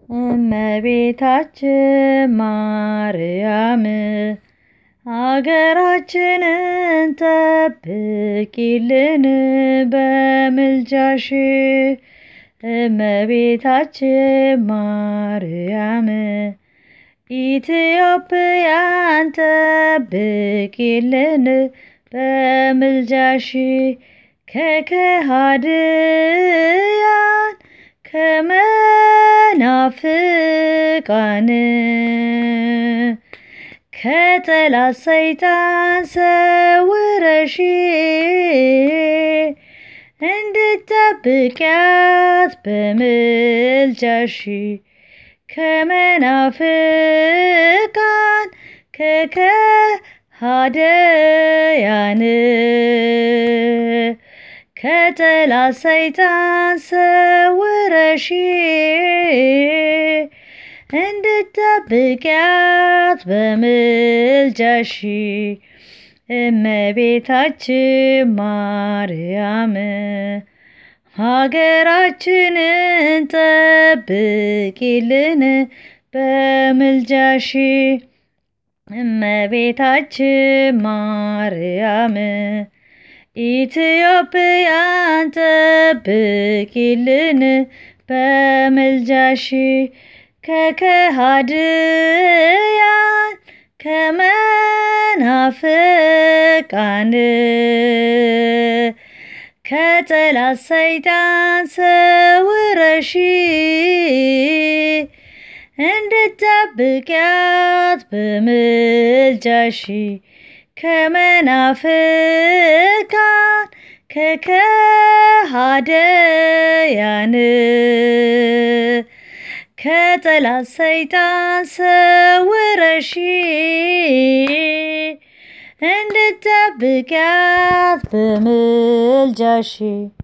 እመቤታችን ማርያም አገራችንን ጠብቂልን በምልጃሽ እመቤታችን ማርያም ኢትዮጵያን ጠብቂልን በምልጃሽ ከከሃድያን ከመናፍቃን ከጠላት ሰይጣን ሰውረሽ እንድትጠብቂያት በምልጃሽ ከመናፍቃን ከከሃደያን ከጠላት ሰይጣን ሰውረሽ እንድትጠብቂያት በምልጃሽ እመቤታችን ማርያም ሀገራችንን ጠብቂልን በምልጃሽ እመቤታችን ማርያም ኢትዮጵያን ጠብቂልን በምልጃሽ ከከሃድያን ከመናፍቃን ከጠላት ሰይጣን ሰውረሽ እንድትጠብቂያት በምልጃሽ ከመናፍቃን ከከሃደያን ከጠላት ሰይጣን ሰውረሽ እንድትጠብቂያት በምልጃሽ